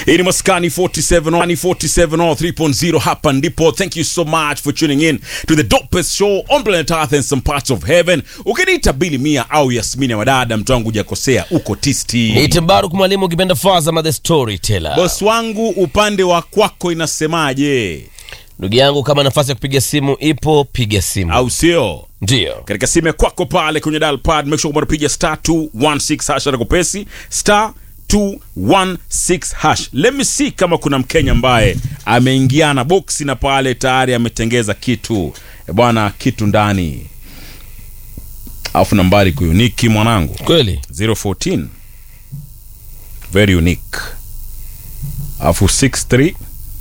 Hii ni Maskani 47 47 or 3.0 hapa ndipo. Thank you so much for tuning in to the dopest show on planet Earth and some parts of heaven. Ukiniita Bili Mia au Yasmini ya Wadada, mtu wangu hujakosea, uko tisti. Niite Baruk mwalimu ukipenda Fazama the storyteller. Boss wangu, upande wa kwako inasemaje, Ndugu yangu, kama nafasi ya kupiga simu ipo, piga simu. au sio? Ndio. katika simu ya kwako pale kwenye dial pad make sure kwamba unapiga star 216 hash hata kupesi star 216 hash let me see kama kuna mkenya ambaye ameingiana boksi na pale tayari ametengeza kitu e bwana kitu ndani alafu nambari kuyuniki mwanangu Kweli? 014 very unique alafu 637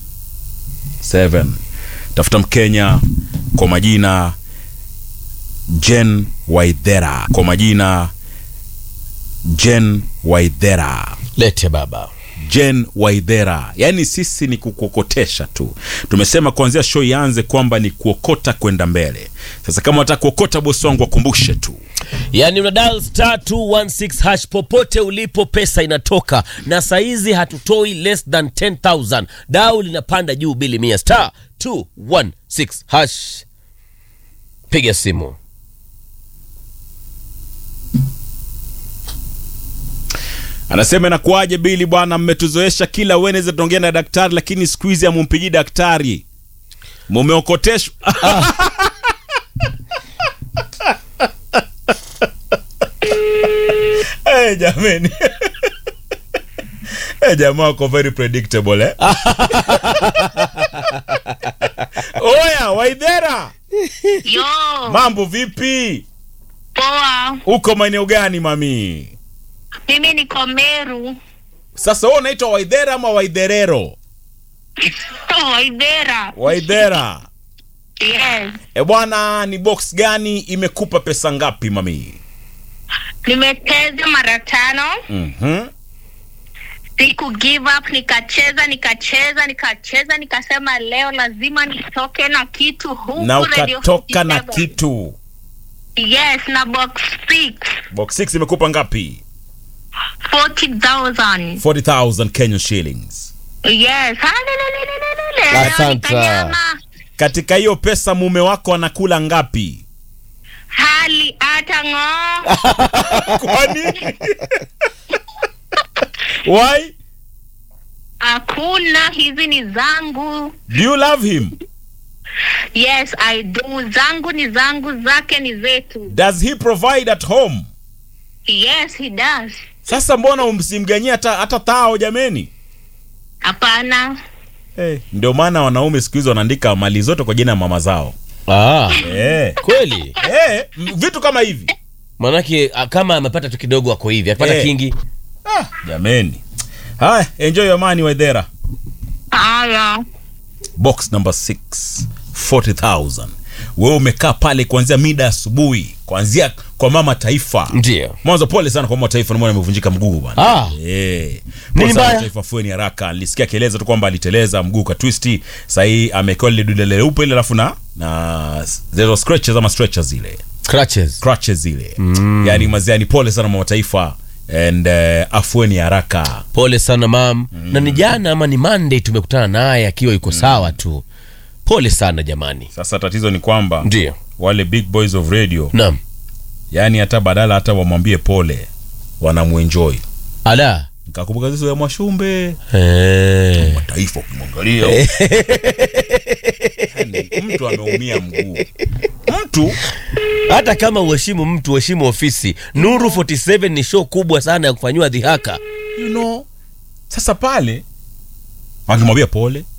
tafuta mkenya kwa majina jen waidhera kwa majina jen waidhera Lete baba. jen waidhera yaani sisi ni kukokotesha tu tumesema kuanzia show ianze kwamba ni kuokota kwenda mbele sasa kama wataka kuokota bosi wangu wakumbushe tu Yaani una dial star 216 hash popote ulipo, pesa inatoka na saizi hatutoi less than 10000 dau linapanda juu bili mia star 216 hash. Piga simu. anasema inakuwaje bili bwana mmetuzoesha kila weneze tunaongea na daktari lakini siku hizi amumpigii daktari mumeokoteshwa hey, jameni hey, jamaa wako very predictable eh? oya waidhera Yo, mambo vipi poa. uko maeneo gani mami Mimi niko Meru. sasa wewe unaitwa waidhera ama waidherero Waidera. waidhera Yes. e bwana ni box gani imekupa pesa ngapi mami Nimecheza mara tano. mm-hmm. Siku give up, nikacheza nikacheza nikacheza, nikasema leo lazima nitoke na kitu huku na Radio ukatoka na 57. kitu Yes, na box 6 box 6 imekupa ngapi 40,000. 40000 kenyan shillings Yes. Halelelelelele. Leo Asante. nikanyama. katika hiyo pesa mume wako anakula ngapi Hali hata ng'oo. kwani why Hakuna, hizi ni zangu. do you love him Yes, I do. Zangu ni zangu, zake ni zetu. does he provide at home Yes, he does. sasa mbona umsimganyia hata hata thao jameni Hapana. hey. ndio maana wanaume siku hizi wanaandika mali zote kwa jina ya mama zao Ah, hey. kweli? hey. vitu kama hivi Manake ah, kama amepata tu kidogo ako hivi, akipata Eh. kingi. ah, jameni haya enjoy your money waidhera Haya. box number 6 40000 wewe umekaa pale kuanzia mida asubuhi kuanzia kwa mama taifa Ndio. mwanzo pole sana kwa mama taifa namwona amevunjika mguu bwana Ah. Eh. Nini Pole sana mbaya? taifa fueni haraka nilisikia akieleza tu kwamba aliteleza mguu katwisti sahii amekewa lile dude leupe ile alafu na na zero scratches ama stretches zile Crutches. crutches zile mm. yani maziani pole sana mama taifa and uh, afueni haraka Pole sana mam. Na ni jana ama ni Monday tumekutana naye akiwa yuko sawa tu. Pole sana jamani. sasa tatizo ni kwamba Ndio. wale big boys of radio Naam. yani hata badala hata wamwambie pole wanamuenjoy Ala. nikakumbuka zizo ya mwashumbe Eh. taifa ukimwangalia yani, mtu ameumia mguu mtu Hata kama uheshimu mtu, uheshimu ofisi. Nuru 47 ni show kubwa sana ya kufanyiwa dhihaka. you know sasa pale akimwambia pole